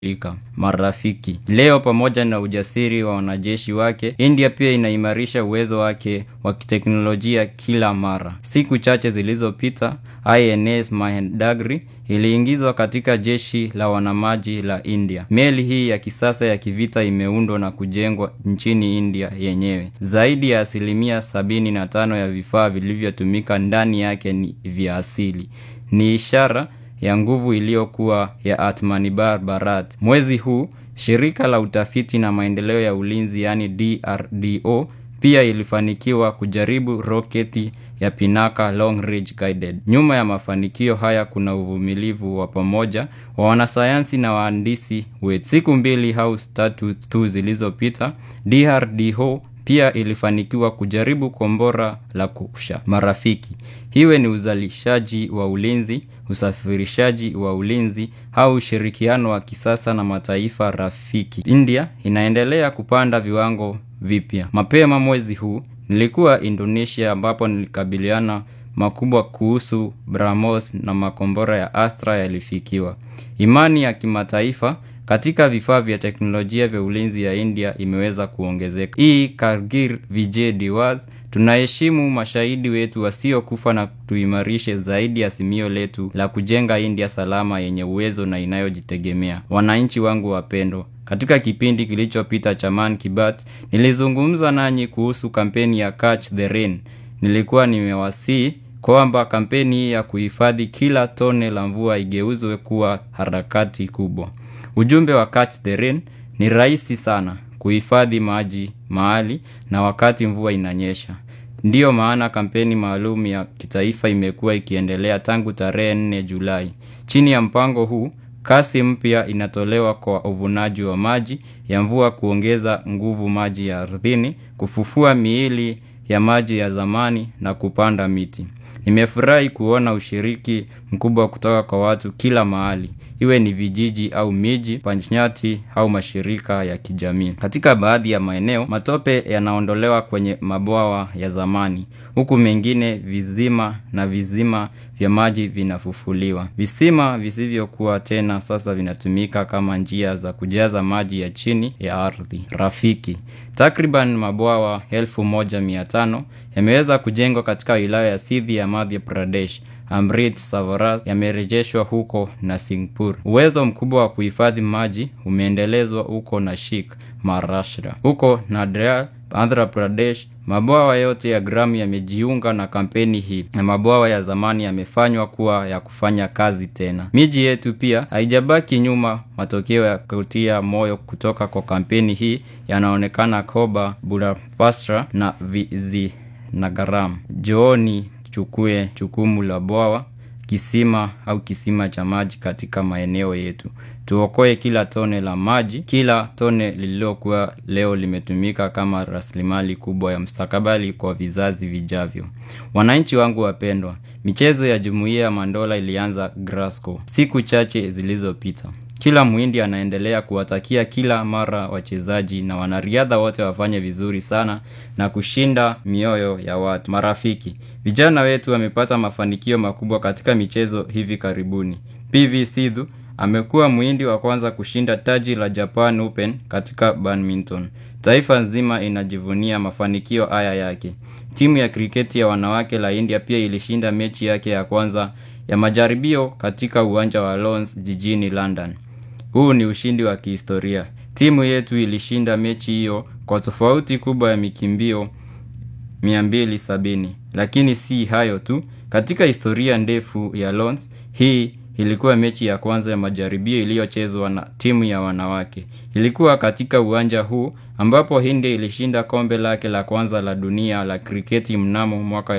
Ika, marafiki. Leo pamoja na ujasiri wa wanajeshi wake, India pia inaimarisha uwezo wake wa kiteknolojia kila mara. Siku chache zilizopita, INS Mahendagri iliingizwa katika jeshi la wanamaji la India. Meli hii ya kisasa ya kivita imeundwa na kujengwa nchini India yenyewe. Zaidi ya asilimia sabini na tano ya vifaa vilivyotumika ndani yake ni vya asili. Ni ishara ya nguvu iliyokuwa ya Atmanirbhar Bharat. Mwezi huu, shirika la utafiti na maendeleo ya ulinzi yani DRDO pia ilifanikiwa kujaribu roketi ya Pinaka Long Range Guided. Nyuma ya mafanikio haya kuna uvumilivu wa pamoja wa wanasayansi na wahandisi wetu. Siku mbili au tatu tu zilizopita, DRDO pia ilifanikiwa kujaribu kombora la kusha marafiki. Iwe ni uzalishaji wa ulinzi, usafirishaji wa ulinzi au ushirikiano wa kisasa na mataifa rafiki. India inaendelea kupanda viwango vipya. Mapema mwezi huu nilikuwa Indonesia ambapo nilikabiliana makubwa kuhusu BrahMos na makombora ya Astra yalifikiwa. Imani ya kimataifa katika vifaa vya teknolojia vya ulinzi ya India imeweza kuongezeka. Hii Kargil Vijay Diwaz, tunaheshimu mashahidi wetu wasiokufa na tuimarishe zaidi azimio letu la kujenga India salama yenye uwezo na inayojitegemea. Wananchi wangu wapendwa, katika kipindi kilichopita cha Man ki Baat nilizungumza nanyi kuhusu kampeni ya Catch the Rain. Nilikuwa nimewasihi kwamba kampeni hii ya kuhifadhi kila tone la mvua igeuzwe kuwa harakati kubwa. Ujumbe wa Catch the Rain ni rahisi sana kuhifadhi maji mahali na wakati mvua inanyesha. Ndiyo maana kampeni maalum ya kitaifa imekuwa ikiendelea tangu tarehe 4 Julai. Chini ya mpango huu, kasi mpya inatolewa kwa uvunaji wa maji ya mvua kuongeza nguvu maji ya ardhini, kufufua miili ya maji ya zamani na kupanda miti. Nimefurahi kuona ushiriki mkubwa kutoka kwa watu kila mahali. Iwe ni vijiji au miji, panchayati au mashirika ya kijamii. Katika baadhi ya maeneo, matope yanaondolewa kwenye mabwawa ya zamani. Huku mengine vizima na vizima vya maji vinafufuliwa. Visima visivyokuwa tena sasa vinatumika kama njia za kujaza maji ya chini ya ardhi. Rafiki. Takriban mabwawa elfu moja mia tano yameweza kujengwa katika wilaya ya Sindhi ya Madhya Pradesh. Amrit Savaras yamerejeshwa huko na Singpur. Uwezo mkubwa wa kuhifadhi maji umeendelezwa huko Nashik, Maharashtra. Huko Nadia, Andhra Pradesh, mabwawa yote ya Gramu yamejiunga na kampeni hii na mabwawa ya zamani yamefanywa kuwa ya kufanya kazi tena. Miji yetu pia haijabaki nyuma. Matokeo ya kutia moyo kutoka kwa kampeni hii yanaonekana Koba, Budapastra na Vizianagaram. Jooni chukue jukumu la bwawa, kisima au kisima cha maji katika maeneo yetu. Tuokoe kila tone la maji, kila tone lililokuwa leo limetumika kama rasilimali kubwa ya mustakabali kwa vizazi vijavyo. Wananchi wangu wapendwa, michezo ya Jumuiya ya Mandola ilianza Glasgow siku chache zilizopita. Kila Mhindi anaendelea kuwatakia kila mara wachezaji na wanariadha wote wafanye vizuri sana na kushinda mioyo ya watu. Marafiki, vijana wetu wamepata mafanikio makubwa katika michezo hivi karibuni. PV Sidhu amekuwa Mhindi wa kwanza kushinda taji la Japan Open katika badminton. Taifa nzima inajivunia mafanikio haya yake. Timu ya kriketi ya wanawake la India pia ilishinda mechi yake ya kwanza ya majaribio katika uwanja wa Lord's jijini London. Huu ni ushindi wa kihistoria. Timu yetu ilishinda mechi hiyo kwa tofauti kubwa ya mikimbio 270. Lakini si hayo tu, katika historia ndefu ya Lord's, hii ilikuwa mechi ya kwanza ya majaribio iliyochezwa na timu ya wanawake. Ilikuwa katika uwanja huu ambapo India ilishinda kombe lake la kwanza la dunia la kriketi mnamo mwaka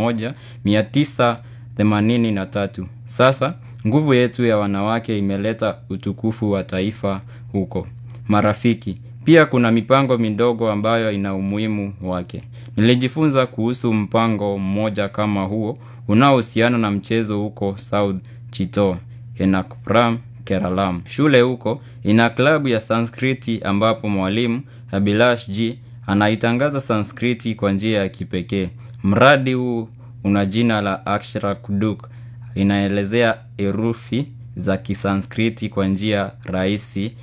1983. Sasa nguvu yetu ya wanawake imeleta utukufu wa taifa huko. Marafiki, pia kuna mipango midogo ambayo ina umuhimu wake. Nilijifunza kuhusu mpango mmoja kama huo unaohusiana na mchezo huko South Chittor, Ernakulam, Keralam. Shule huko ina klabu ya Sanskriti ambapo mwalimu Abhilash G anaitangaza Sanskriti kwa njia ya kipekee. Mradi huu una jina la Akshara Kuduk, inaelezea herufi za kisanskriti kwa njia rahisi